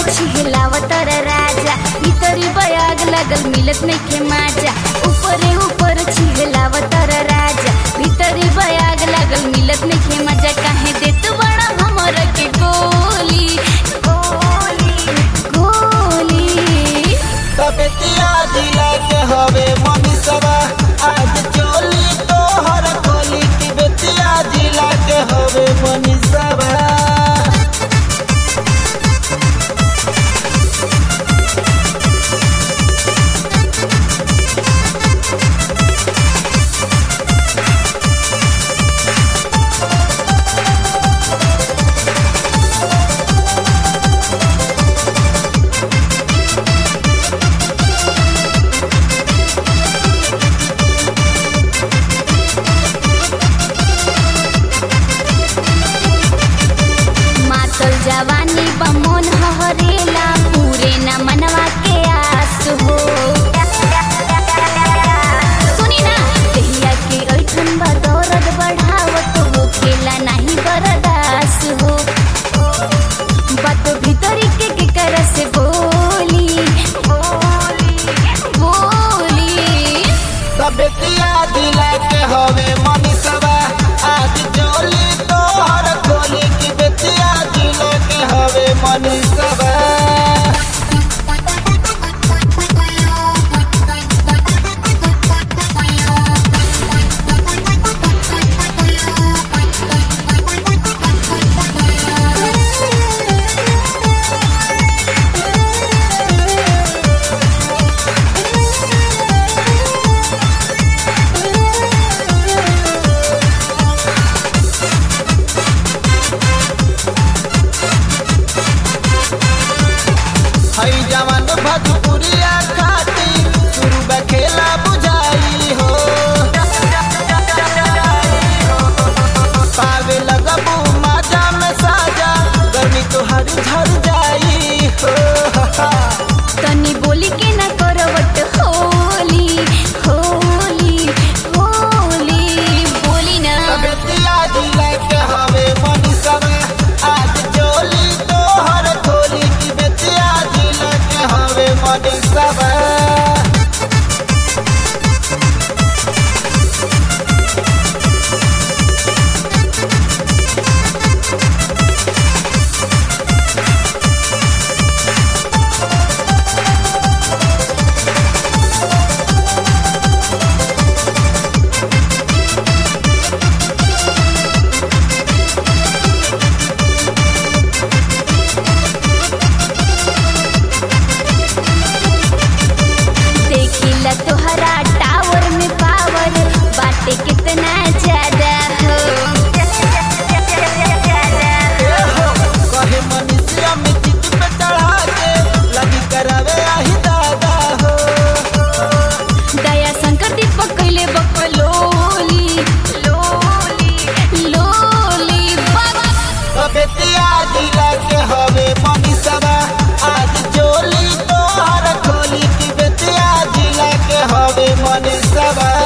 छिहलावतर राजा भीतरी बयाग लगल मिलत नइखे माजा ऊपरे ऊपर छिहलावतर राजा भीतरी बयाग लगल मिलत नइखे मजा काहे देत बड़ा हमर के गोली गोली गोली तबेतिया जिला के हवे मनीषवा आज चोली तोहर खोली की बेतिया जिला के हवे मनीषवा मातल जवानी बमोन हरेला पूरे न मनवा के आस हो सुनी ना दहिया के ऐठन बदौरत बढ़ावत हो खेला नहीं बरदास हो बात भीतरी के के कर से बोली बोली बोली तबेतिया जिला के हवे मनीषवा आज चोली तोहर खोली की बेतिया जिला के हवे मनीषवा हई जवान भजपुरिया खाती शुरू बा खेला बुझाई हो पावे लगबू माजा में साजा गर्मी तोहर झर जाई हो तनी बोली के ना करवट होली होली होली बोली ना तबेतिया जिला के हवे मनीषवा आज चोली तोहर खोली की बेतिया जिला के हवे मनीषवा देखिला तोहरा टावर में पावर बाटे कितना ज्यादा हो कहे मनुष्य में चित पे चढ़ा के लगी करावे आही दादा हो दया शंकर दीपक कैले बकलोली लोली लोली बाबा कबेतिया जिला के हवे मनीषवा आज चोली तोहर खोली की बेतिया जिला के हवे मनीषवा